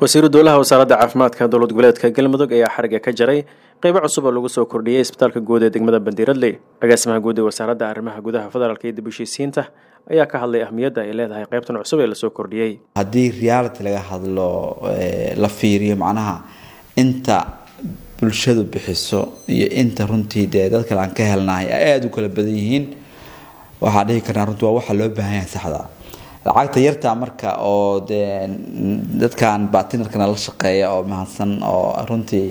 wasiiru dowlaha wasaaradda caafimaadka dowlad goboleedka galmudug ayaa xariga ka jaray qeybo cusub oo lagu soo kordhiyey isbitaalka guud ee degmada bandiiradley agaasimaha guud ee wasaaradda arrimaha gudaha federaalka iyo dib heshiisiinta ayaa ka hadlay ahmiyadda ay leedahay qeybtan cusub ee lasoo kordhiyey haddii reality laga hadlo la fiiriyo macnaha inta bulshadu bixiso iyo inta runtii dee dad kale aan ka helnahay ay aada u kala badan yihiin waxaa dhihi karnaa runtii waa waxa loo baahan yahay saxda lacagta yartaa marka oo dee dadkan batinarkana la shaqeeya oo mahadsan oo runtii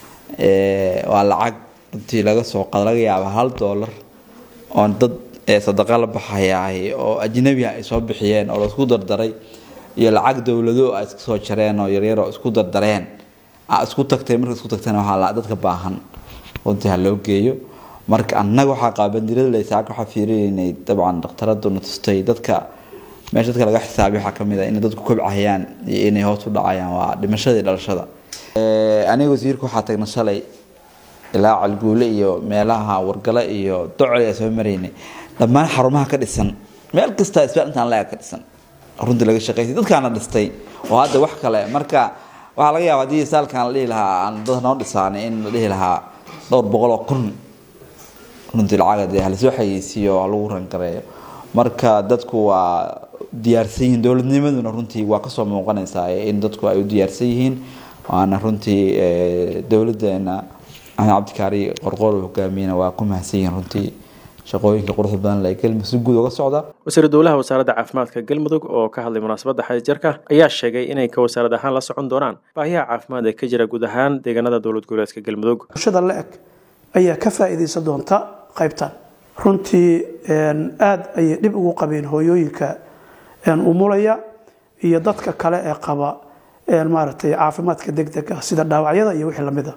waa lacag runtii laga soo qada laga yaaba hal dollar oo dad sadaqa la baxayaay oo ajnabi ay soo bixiyeen oo laisku dardaray iyo lacag dowlado ay iska soo jareen oo yaryar oo isku dardareen isku tagtay marka isku tagtana waxaa dadka baahan runtii ha loo geeyo marka annaga waxaa qaba bandirada laysaaka waxaa fiirinaynay dabcan dhakhtaraduna tustay dadka meesha dadka laga xisaabiy waxaa kamid a inay dadku kobcahayaan iyo inay hoos u dhacayaan waa dhimashada iyo dhalashada aniga wasiirka waxaa tagna shalay ilaa calguule iyo meelaha wargale iyo docol ee soo maraynay dhammaan xarumaha ka dhisan meel kasta isbitaal intaan la-eg ka dhisan runtii laga shaqeysay dadkaana dhistay oo hadda wax kale marka waxaa laga yaaba haddii saalkan la dhihi lahaa aan dad noo dhisaanay in la dhihi lahaa dhowr boqol oo kun runtii lacaga dee halasoo xayeysiiyo ha lagu rangareeyo marka dadku waa diyaarsan yihiin dowladnimaduna runtii waa kasoo muuqanaysaa in dadku ay u diyaarsan yihiin waana runtii dowladeena axmed cabdikaari qorqoor hogaamiyena waa ku mahadsan yihiin runtii shaqooyinka quruxda badan ee galmudug si guud uga socda wasiiru dowlaha wasaaradda caafimaadka galmudug oo ka hadlay munaasabadda xajarka ayaa sheegay inay ka wasaarad ahaan la socon doonaan baahiyaha caafimaad ee ka jira guud ahaan deegaanada dowlad goboleedka galmudug bulshada la-eg ayaa ka faa'iidaysan doonta qaybtan runtii aada ayay dhib ugu qabeen hooyooyinka umulaya iyo dadka kale ee qaba maaragtay caafimaadka degdega sida dhaawacyada iyo wixii lamida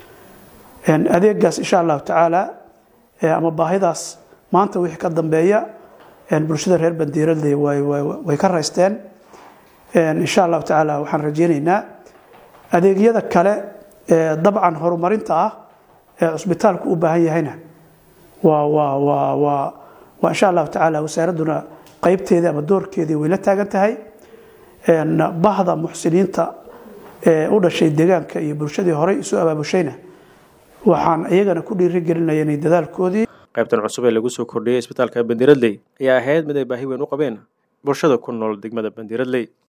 adeegaas insha allahu tacaala ama baahidaas maanta wixii ka dambeeya bulshada reer bandiiradley way ka raysteen insha allahu tacaala waxaan rajeyneynaa adeegyada kale ee dabcan horumarinta ah ee cusbitaalku u baahan yahayna waa waa waa waa waa insha allahu tacaala wasaaradduna qeybteedii ama doorkeedii way la taagan tahay bahda muxsiniinta ee u dhashay deegaanka iyo bulshadii horey isu abaabushayna waxaan iyagana ku dhiirigelinaya inay dadaalkoodii qaybtan cusub ee lagu soo kordhiyey isbitaalka bandiiradley ayaa ahayd mid ay baahi weyn u qabeen bulshada ku nool degmada bandiiradley